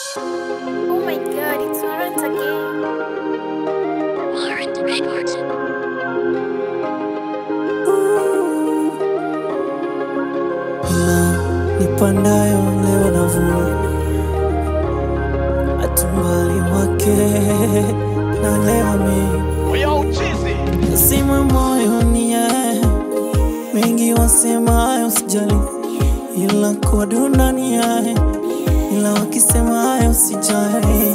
Oh my god, it's Laurent again. Laurent Records. Ila nipandayo leo navuna, atumbali wake na leo mi nasima moyo ni yeye, wengi wasemayo sijali, ila kwa dunda ni yeye, ila wakisema hayo sijali,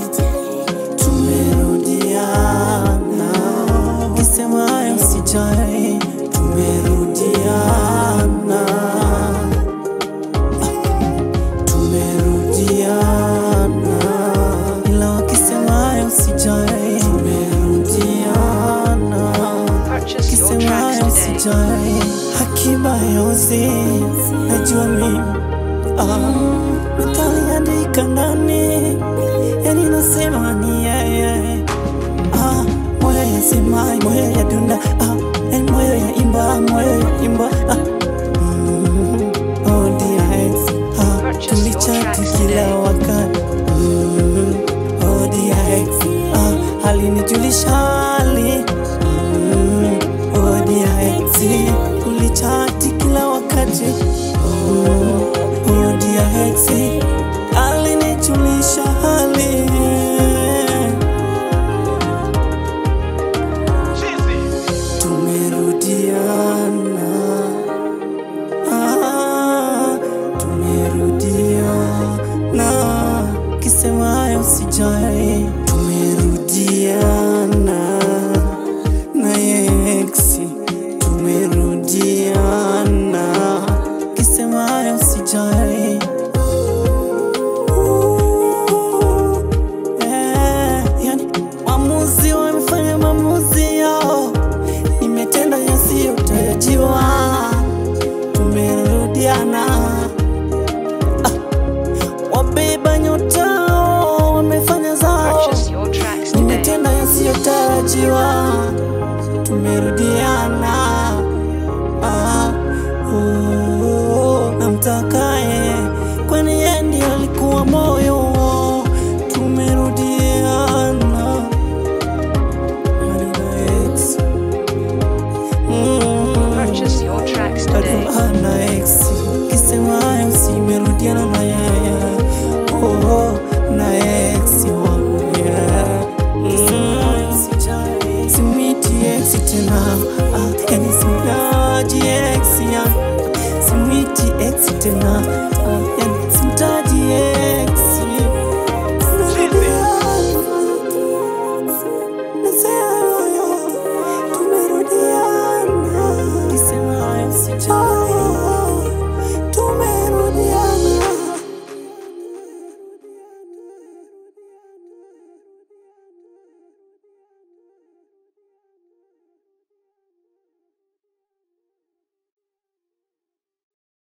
tumerudiana, wakisema hayo sijali, tumerudiana tumerudiana, ila wakisema hayo sijai, tumerudiana, Purchase your wakisema hayo tracks today. sijai, hakiba yozi najua mimi ah, metaliandika ndani, yani nasema ni yeye ah, moyo yasemai, moyo ya dunda ah, yani moyo ya imba, moyo ya imba ah,